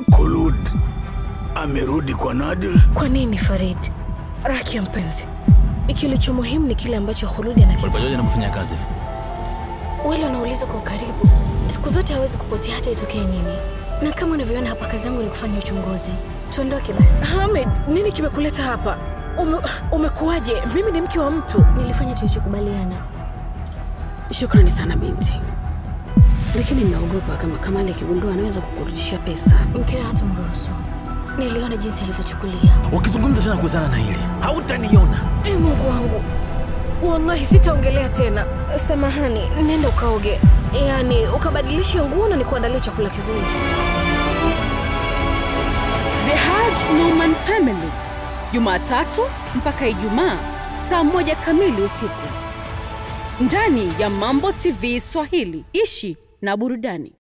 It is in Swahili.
Khulud amerudi kwa Nadir. Kwa nini Farid? Rakia mpenzi, kilicho muhimu ni kile ambacho Khuludi anakitaka. Ulipajuaje anapofanya kazi? Wale wanauliza kwa ukaribu, siku zote hawezi kupotea hata itokee nini. Na kama unavyoona hapa, kazi yangu ni kufanya uchunguzi. Tuondoke basi. Hamid, nini kimekuleta hapa? Ume, umekuwaje? Mimi ni mke wa mtu. Nilifanya tulichokubaliana. Shukrani sana binti, lakini ninaogopa kama Kamali akigundua anaweza kukurudishia pesa. Mkewe hatumruhusu. Niliona jinsi alivyochukulia. Ukizungumza tena kuhusiana na hili, hautaniona. E Mungu wangu, wallahi sitaongelea tena. Samahani, nenda ukaoge, yaani ukabadilishe nguo na nikuandalie chakula kizuri. The Haj Norman Family, Jumatatu mpaka Ijumaa saa moja kamili usiku ndani ya Mambo TV Swahili. Ishi na burudani.